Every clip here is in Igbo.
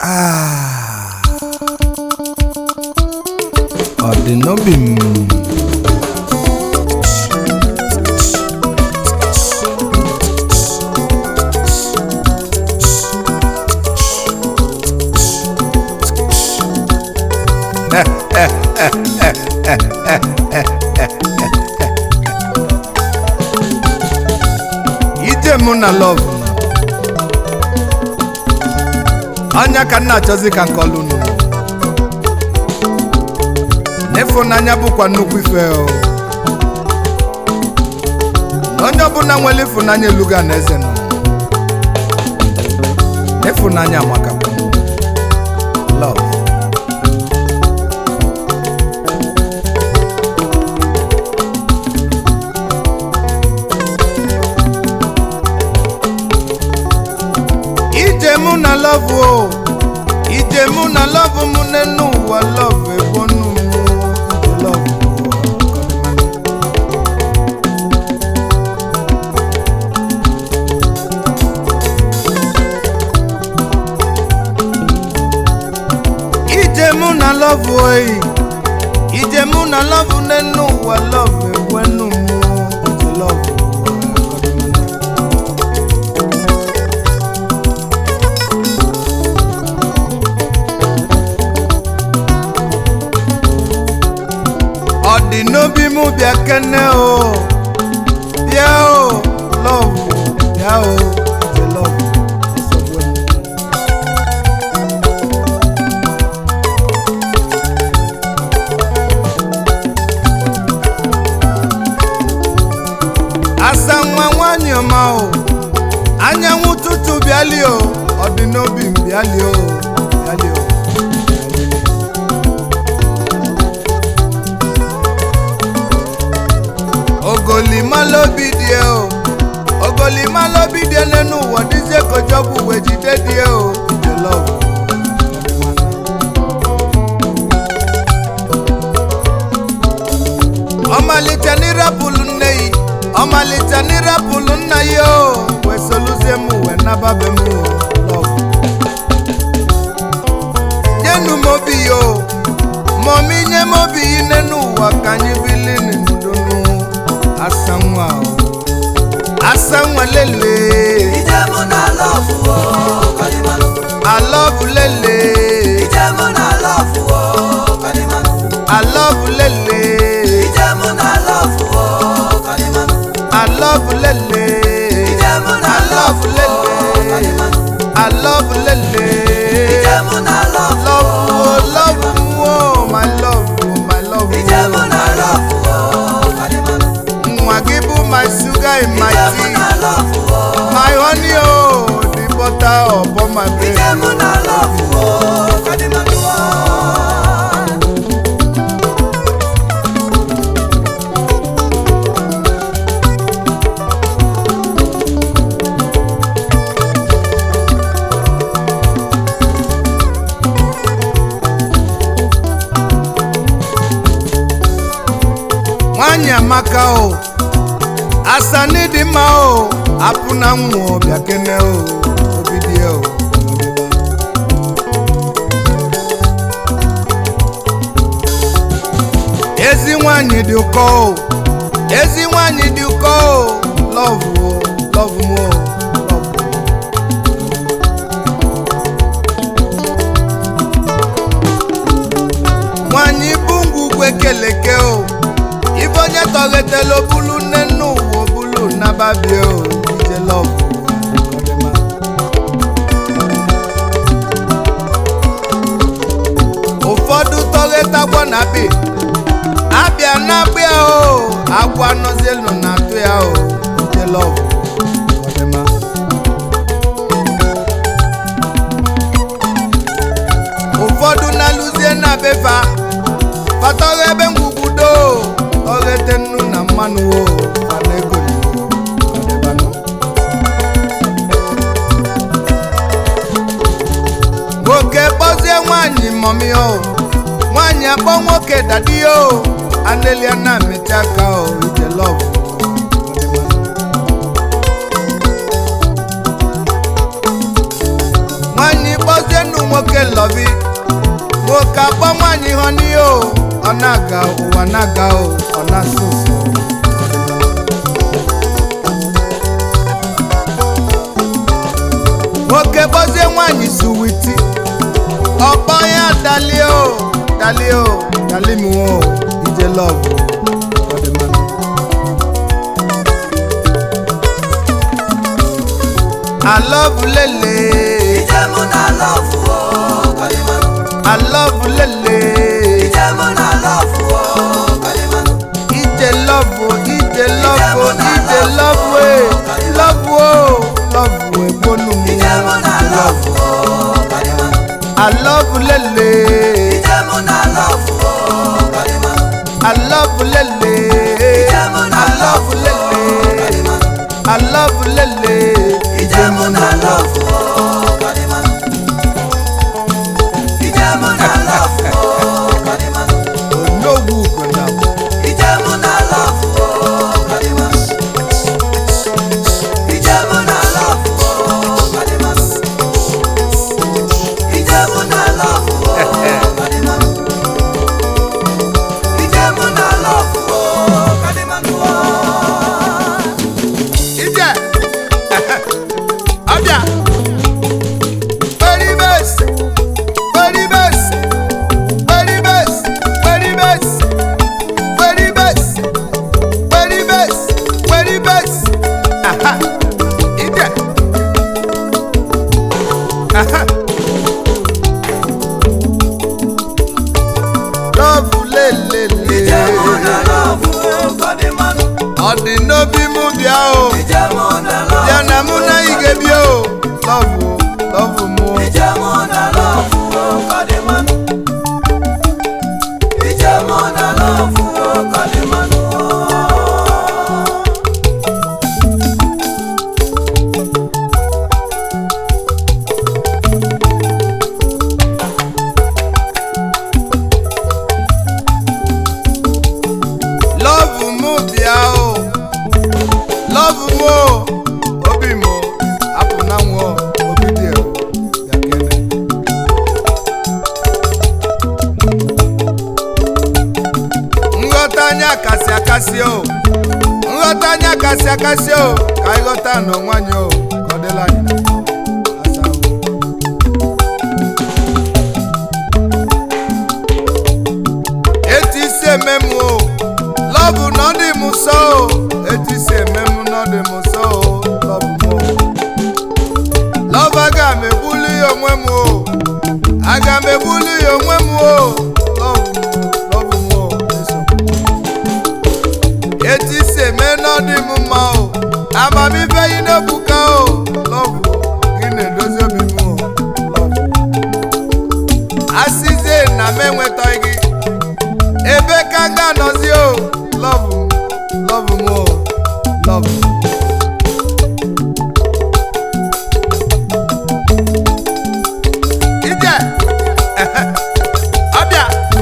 Ah. ọ dị n'obi m ije mụ na lọv anya ka nna achọzi ka nkọlụ nụ n'ịfụnanya bụkwa nnukwu ife o na onye ọbụla nwere ịfụnanya eluga na eze nọ ịfụnanya maka love ije mụ na love o ije mụ na love mụ n'enu ụwa love egbonu mụ love ije mụ na love oyi ije mụ na love n'enu ụwa love egbonu mụ love ọ dị n'obi mụ bịa kene o bịa o lọvụ bịa o ije lọvụ nsogbu m. asa nwa nwanyị ọma o anyanwụ ụtụtụ bịali o ọ dị n'obi m bịali o bịali o ogolimalóbi die o ogolimalóbi die nínú ụwa díje kọjọbụ wee jide die o ije lọvụ ọmalite n'irapụlụ nne yi ọmalite n'irapụlụ nna ya o wee soluzie m wee nababe m o lọvụ nyenu m obi ya o mọmi nye m obi yi n'enu ụwa ka anyị bili n'ndonu asa nwa o asa nwa lele Ije mụ na lọfụ o, kọdịmanụ. alọbụ lele Ije mụ na lọfụ o, kọdịmanụ. alọbụ lele Ije mụ na lọfụ o, kọdịmanụ. alọbụ lele Ije mụ na alọbụ lọfụ o, lele kọdịmanụ. alọbụ lele Ije mụ na lọfụ o, lọbụ o lọbụ m o my love o my love Ije mụ na lọfụ o, kọdịmanụ. nwa gị bụ my sugar in my Ije mụ tea na lọfụ o, my honey o the butter upon my Ije bread. mụ na lọfụ o, kọdịmanụ o. nwanyị amaka o asani dị mma o apụ na nwụọ bịa kene o obidie o ezi nwanyị dị ụkọ o ezi nwanyị dị ụkọ o lọvụ o lọvụ m o lọvụ nwanyị bụ ngwugwu ekeleke o ibe onye tọghetela obulu nne nne ụwa obulu nababie o ije lọvụ ọdịma. ụfọdụ tọghetakwa na be abịa na abịa o agwa nọzielu na atụ ya o ije lọvụ ọdịma. ụfọdụ na-alụzie na befa fatọghị ebe ngwugwudo ọghete nnu na mmanụ o fana ego ọdịbanụ. nwoke kpọzie nwanyị mọmi o nwanyị akpọ nwoke dadi o anelia na mmechi aka o ije lọvụ nwanyị kpọzienụ nwoke mọni o ọ na-aga ụwa na-aga o ọ na-asụ ụsụ nwoke kpọzie nwaanyị suwiti ọkpọ ya dali o dali o dali m o ije lọvụ ọdịmma alọvulele Ije mụ na lọfụ o, kọlịmanụ. alọvulele Ije mụ na lọfụ o, kọlịmanụ. ije lọvụ ije lọvụ ije lọvụ e lọvụ o lọvụ egbonu mu Ije mụ na lọfụ o, kọlịmanụ. alọvulele Ije mụ na lọfụ o, kọlịmanụ. alọvulele Ije mụ na lọfụ o, alọvulele kọlịmanụ. alọvulele Ije mụ na lọfụ o, kọlịmanụ. Ije mụ na lọfụ o, kọlịmanụ. onogwu ugona Ije mụ na lọfụ o, kọlịmanụ. Ije mụ na lọfụ o, kọlịmanụ. Ije mụ na lọfụ o, kọlịmanụ. Ije mụ na lọfụ o, kọlịmanụ o. ije ọbịa peribes peribes peribes peribes peribes peribes peribes aha ije aha lọvụ lelele Ije mụ na lọfụ o, kọlịmanụ. ọ dị n'obi mụ bịa o Ije mụ na lọfụ bịa na mụ na ị ga-ebia o lọvụ lọvụ mụ Ije mụ na lọfụ o, kọlịmanụ. Ije mụ na lọfụ o, kọlịmanụ o. lọvụ mụ bịa o lọvụ mụ o obi mụ apụ na nwụọ obi dị o ya kene nghọta anya kasị akasị o nghọta anya kasị akasị o ka anyị ghọta n'onwe anyị o ka ọ dịla anyị na mma. Asa o. etu isi eme m o lọbụ na ọ dị m nsọ o etu isi eme m na ọ dị m nsọ o lọbụ m o lọbụ aga m egbuli ya onwe m o aga m egbuli ya onwe m o lọbụ m lọbụ m o esogbu m. etu isi eme na ọ dị m mma o amamife yi n'ebuka o lọbụ gị na-edozi obi m o lọbụ asịzie na m enwetaghị gị ebe ka m ga-anọzi o lọvụ m lọvụ m o lọvụ m. ije ọbịa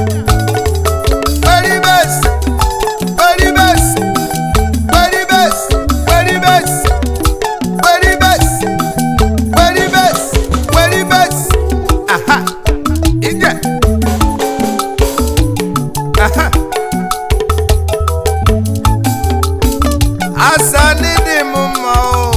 peribes peribes peribes peribes peribes peribes peribes aha ije aha asani dị m mma o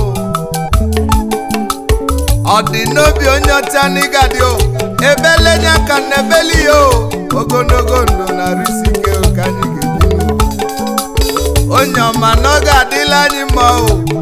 ọ dị n'obi onye ọcha n'ịgadị o ebelenya ka na ebeli ya o ogologo ndụ na risike o ka anyị ga-ebi n'ụwa onye ọma na ọ ga-adịla anyị mma o